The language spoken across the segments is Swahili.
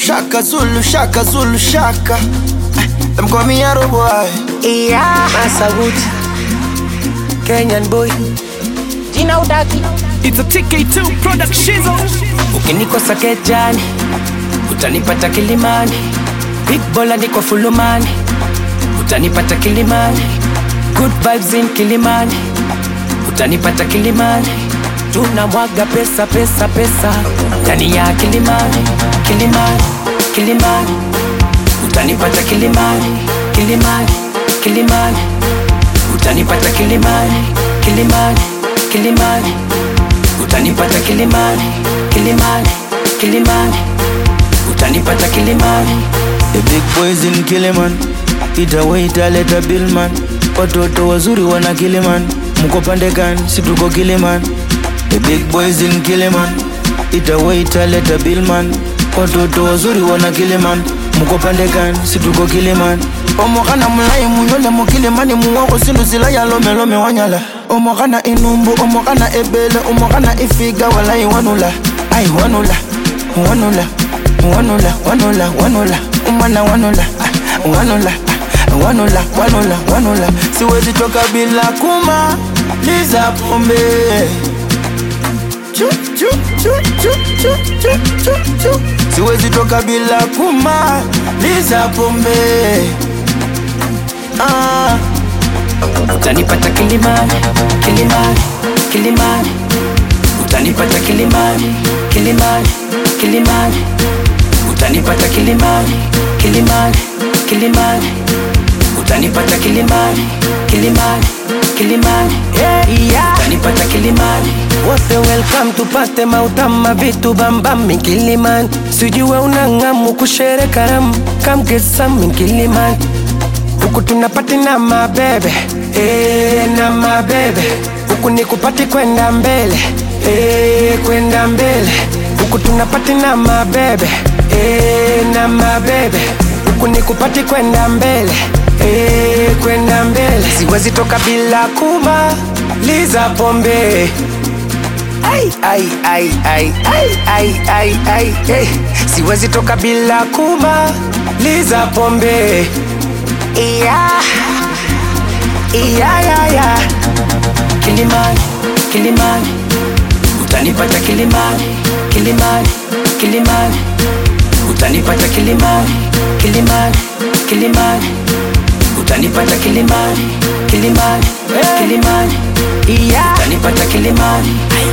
shaka Zulu shaka Zulu shaka. Them call me Arrow boy. Yeah. Massa Wood, Kenyan boy. Jina udaki. It's a TK2 product shizzle. Ukinikosa kejani, utanipata Kilimani. Big bola niko fulumani, utanipata Kilimani. Good vibes in Kilimani, utanipata Kilimani. Tunamwaga pesa pesa pesa ndani ya Kilimani, Kilimani, Kilimani. Utanipata Kilimani, Kilimani, Kilimani. Utanipata Kilimani, Kilimani, Kilimani. Utanipata Kilimani, Kilimani, Kilimani. Utanipata Kilimani. The big boys in Kiliman. Ita waita leta billman. Watoto wazuri wana Kiliman. Mko pande gani? Si tuko Kiliman. The big boys in Kiliman. Ita waita leta billman. Watoto wazuri wana Kiliman. Mko pande gani? Si tuko Kiliman. omokana mulai munyole mukilimani muwoko sindu sila ya lomelome wanyala omokana inumbu omokana ebele omokana ifiga walai wanula ai wanula wanula wanula wanula wanula umana wanula ah, wanula ah, wanula wanula wanula siwezi toka bila kuma liza pombe Chu, chu, chu, chu, chu, chu, chu, chu. siwezi toka bila kuma liza pombe ah. Utanipata Kilimani, Kilimani, Kilimani. Utanipata Kilimani, Kilimani, Kilimani. Utanipata Kilimani, Kilimani, Kilimani. Utanipata Kilimani, Kilimani, Kilimani. Yeah. Utanipata Kilimani. Wote welcome tupate mautama vitu bambam Kilimani. Sijue unang'amu kushere karamu, come get some Kilimani. Huku tunapati na mabebe eh, na mabebe huku ni kupati kwenda mbele eh, kwenda mbele huku tunapati na mabebe eh, na mabebe huku ni kupati kwenda mbele eh, kwenda mbele siwezi toka bila kumaliza pombe ai, ai, ai, ai, ai, ai, ai, ai, hey. siwezi toka bila kumaliza pombe Yeah. Yeah, yeah, yeah. Kilimani, Kilimani, utanipata Kilimani, Kilimani, Kilimani, utanipata Kilimani, Kilimani, Kilimani, utanipata Kilimani, Kilimani, Kilimani, Yeah. utanipata Kilimani.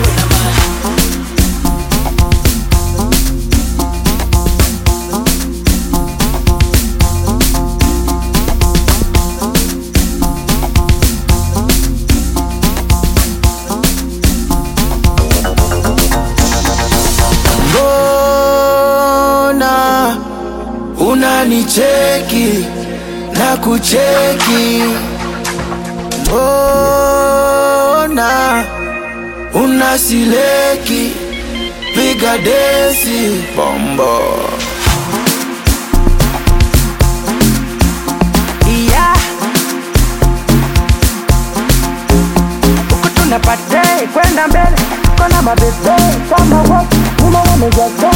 mbona unanicheki na kucheki mbona unasileki piga desi bombo